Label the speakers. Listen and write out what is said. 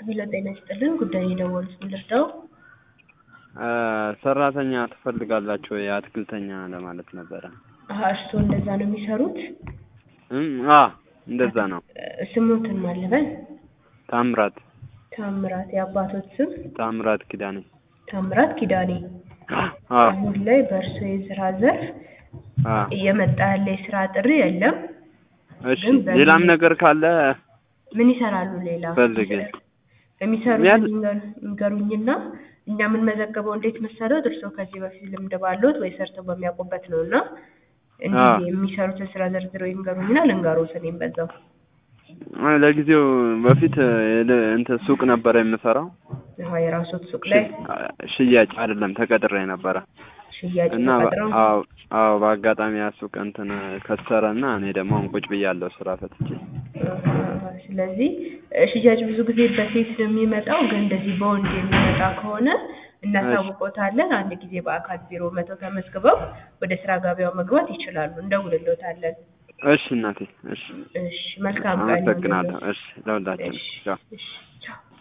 Speaker 1: ሄሎ ጤና ይስጥልን ጉዳይ የደወሉት ምን ልርዳው?
Speaker 2: ሰራተኛ ትፈልጋላችሁ ወይ? አትክልተኛ ለማለት ነበረ።
Speaker 1: አሀ እርስዎ እንደዛ ነው የሚሰሩት?
Speaker 2: እም አ እንደዛ ነው።
Speaker 1: ስሙትን ማለበል
Speaker 2: ታምራት
Speaker 1: ታምራት የአባቶት ስም
Speaker 2: ታምራት ኪዳኔ።
Speaker 1: ታምራት ኪዳኔ።
Speaker 2: አ
Speaker 1: አሁን ላይ በእርሶ የስራ ዘርፍ
Speaker 2: አ
Speaker 1: እየመጣ ያለ የስራ ጥሪ የለም።
Speaker 2: እሺ
Speaker 1: ግን በምን-
Speaker 2: ሌላም ነገር ካለ
Speaker 1: ምን ይሰራሉ ሌላ?
Speaker 2: ፈልጌ።
Speaker 1: የሚሰሩትን
Speaker 2: ያል-
Speaker 1: ይንገሩ- ይንገሩኝና እኛ የምንመዘገበው እንዴት መሰረት እርስዎ ከዚህ በፊት ልምድ ባለዎት ወይ ሰርተው በሚያውቁበት ነው እና እንዲህ
Speaker 2: አዎ።
Speaker 1: የሚሰሩትን ስራ ዘርዝረው ይንገሩኝና ልንገሮት እኔም በዛው
Speaker 2: አ፣ ለጊዜው በፊት የለ- እንትን ሱቅ ነበረ የምሰራው
Speaker 1: አሀ የራስዎት ሱቅ ላይ
Speaker 2: ሽ- ሽያጭ አይደለም ተቀጥሬ ነበረ
Speaker 1: ሽያጭ
Speaker 2: እና በ-
Speaker 1: ተቀጥረው
Speaker 2: አዎ አዎ በአጋጣሚ ያ ሱቅ እንትን ከሰረ እና እኔ ደግሞ አሁን ቁጭ ብያለሁ ስራ ፈትቼ
Speaker 1: አሀ፣ ስለዚህ እ፣ ሽያጭ ብዙ ጊዜ በሴት ነው የሚመጣው ግን እንደዚህ በወንድ የሚመጣ ከሆነ እናሳውቆታለን አንድ ጊዜ በአካል ቢሮ መተው ተመዝግበው ወደ ስራ ገበያው መግባት ይችላሉ እንደውልሎታለን
Speaker 2: እሺ እናቴ እሺ
Speaker 1: እሺ መልካም ቀን
Speaker 2: አመሰግናለሁ
Speaker 1: ይሁንልዎት።
Speaker 2: እሺ ለሁላችን
Speaker 1: እሺ
Speaker 2: ቻው
Speaker 1: እሺ ቻው